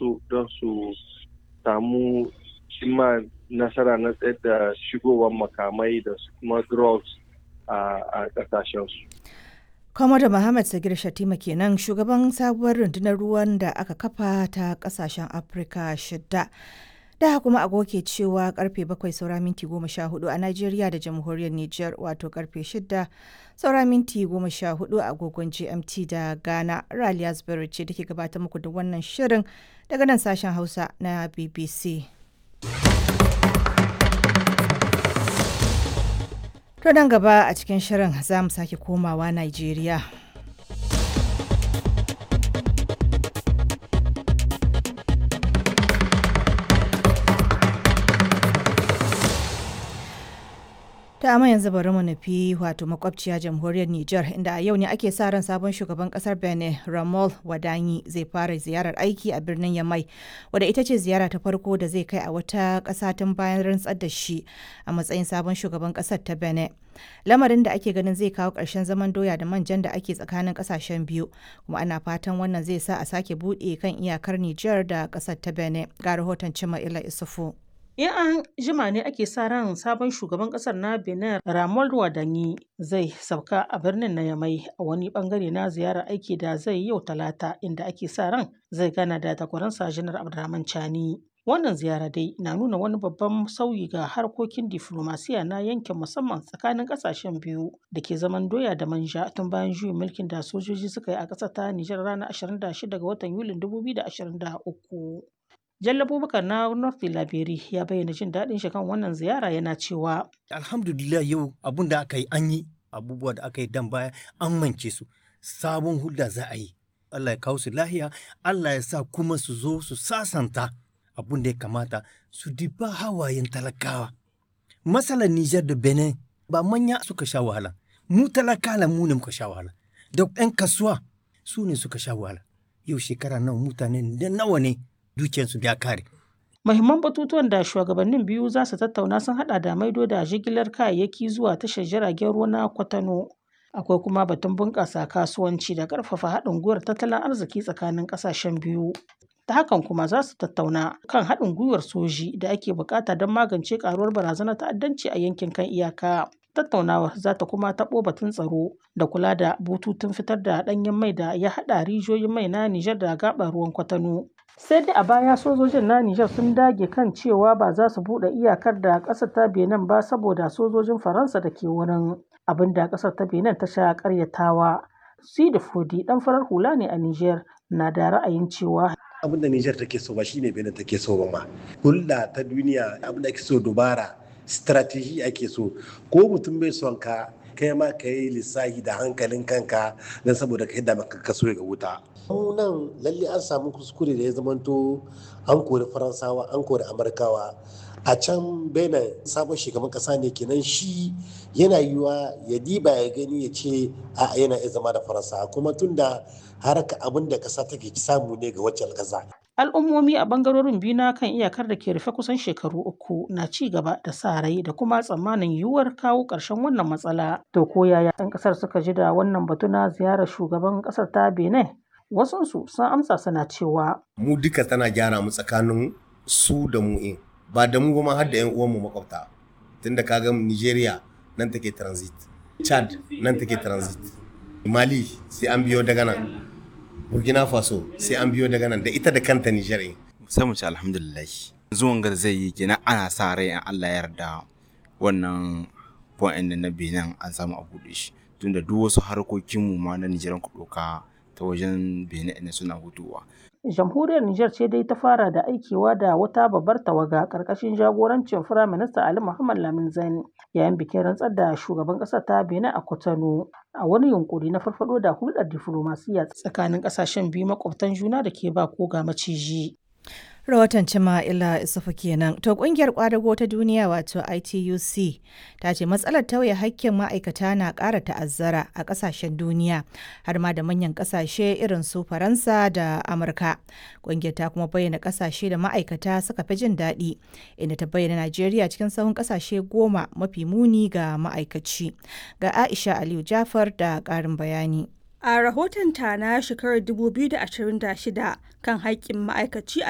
su don su samu cimma nasara na tsayar da shigowar makamai da kuma drugs a ƙasashensu. Kwamada Muhammad Sagir Shatima kenan shugaban sabuwar rundunar ruwan da aka kafa ta kasashen Afirka shidda. Da kuma agoke cewa karfe bakwai saura minti goma sha hudu a Najeriya da jamhuriyar Nijar wato karfe shidda saura minti goma sha hudu a agogon GMT da Ghana. Raliya Zubairu ce take gabatar muku da wannan shirin daga nan sashen Hausa na BBC. To nan gaba a cikin shirin za mu sake komawa Najeriya. ta amma yanzu bari mu nufi wato makwabciya jamhuriyar Nijar inda a yau ne ake sa ran sabon shugaban kasar Benin Ramol Wadanyi zai fara ziyarar aiki a birnin Yamai wadda ita ce ziyara ta farko da zai kai a wata ƙasa tun bayan rantsar da shi a matsayin sabon shugaban ƙasar ta Benin. Lamarin da ake ganin zai kawo ƙarshen zaman doya da manjan da ake tsakanin ƙasashen biyu kuma ana fatan wannan zai sa a sake buɗe kan iyakar Nijar da ƙasar ta Benin ga rahoton Cima Ila Isufu. In an jima ne ake sa ran sabon shugaban kasar na Benin Ramon Wadanyi zai sauka a birnin na Yamai a wani bangare na ziyarar aiki da zai yau talata inda ake sa ran zai gana da takwaransa Janar Abdurrahman Chani. Wannan ziyara dai na nuna wani babban sauyi ga harkokin diflomasiya na yankin musamman tsakanin kasashen biyu da ke zaman doya da manja tun bayan juyin mulkin da sojoji suka yi a ƙasar ta Nijar ranar 26 ga watan Yulin 2023. Jalla Abubakar na North Labiri ya bayyana jin daɗin shi kan wannan ziyara yana cewa. Alhamdulillah yau abun da aka yi an yi abubuwa da aka yi dan baya an mance su sabon hulda za a yi. Allah ya kawo su lahiya, Allah ya sa kuma su zo su sasanta abun da ya kamata su diba hawayen talakawa. Masalan Nijar da Benin ba manya suka sha wahala, mu talakala mu ne muka sha wahala, da 'yan kasuwa su ne suka sha wahala. Yau shekara nawa mutane da nawa ne dukiyarsu ya kare. Mahimman batutuwan da shugabannin biyu za su tattauna sun hada da maido da jigilar kayayyaki zuwa tashar jiragen ruwa na Kwatano. Akwai kuma batun bunƙasa kasuwanci da ƙarfafa haɗin gwiwar tattalin arziki tsakanin ƙasashen biyu. Ta hakan kuma za su tattauna kan haɗin gwiwar soji da ake buƙata don magance ƙaruwar barazanar ta'addanci a yankin kan iyaka. Tattaunawar za ta kuma taɓo batun tsaro da kula da bututun fitar da ɗanyen mai da ya haɗa rijiyoyin mai na Nijar da gaɓar ruwan Kwatano. sai dai a baya sojojin na Nijar sun dage kan cewa ba za su buɗe iyakar da ƙasar ta Benin ba saboda sojojin Faransa da ke wurin abin da ƙasar ta Benin ta sha ƙaryatawa. Sidi Fodi ɗan farar hula ne a Nijar na da ra'ayin cewa abin da Nijar take so ba shine Benin take so ba ma. Hulɗa ta duniya abin da ake so dubara strategy ake so ko mutum bai son ka kai ma ka yi lissahi da hankalin kanka don saboda ka yadda maka kaso ga wuta. nan lalle an samu kuskure da ya zamanto an kori faransawa an kori amurkawa a can benin sabon shugaban kasa ne kenan shi yana yiwa ya diba ya gani ya ce a yana iya zama da faransa kuma tunda haraka abin da kasa take samu ne ga wacce kasa al'ummomi a bangarorin biyu na kan iyakar da ke rufe kusan shekaru uku na ci gaba da sa rai da kuma tsammanin yiwuwar kawo ƙarshen wannan matsala to ko yaya 'yan ƙasar suka ji da wannan batu na ziyarar shugaban ƙasar ta benin wasunsu sun amsa suna cewa mu duka tana gyara mu tsakanin su da mu in ba da mu ma har da 'yan uwanmu makwabta tunda kaga nigeria nan take transit chad nan take transit mali sai an biyo daga nan burkina faso sai an biyo daga nan da ita da kanta niger in sai mu ci alhamdulillah zuwan gar zai yi kenan ana sa rai in allah ya yarda wannan point na benin an samu a buɗe shi tunda duk wasu harkokinmu ma na nigeria ku ɗauka ta wajen benin ne suna hutuwa. jamhuriyar niger ce dai ta fara da aikewa da wata babbar tawaga karkashin jagorancin firaminista ali muhammad lamin zain yayin bikin rantsar da shugaban ƙasar ta benin a kwatano a wani yunkuri na farfado da hulɗar diflomasiyya tsakanin ƙasashen biyu makwabtan juna da ke ba ko ga maciji rahoton Cima'ila Isufu kenan. To kungiyar kwadago ta duniya wato ITUC ta ce matsalar tauye hakkin ma'aikata na ƙara ta'azzara a ƙasashen duniya har ma da manyan ƙasashe irin su Faransa da Amurka. Kungiyar ta kuma bayyana ƙasashe da ma'aikata suka fi jin daɗi inda ta bayyana Najeriya cikin sahun ƙasashe goma mafi muni ga ma'aikaci. Ga Aisha Aliyu Jafar da ƙarin bayani. A rahoton ta na shekarar 2026 kan haƙƙin ma'aikaci a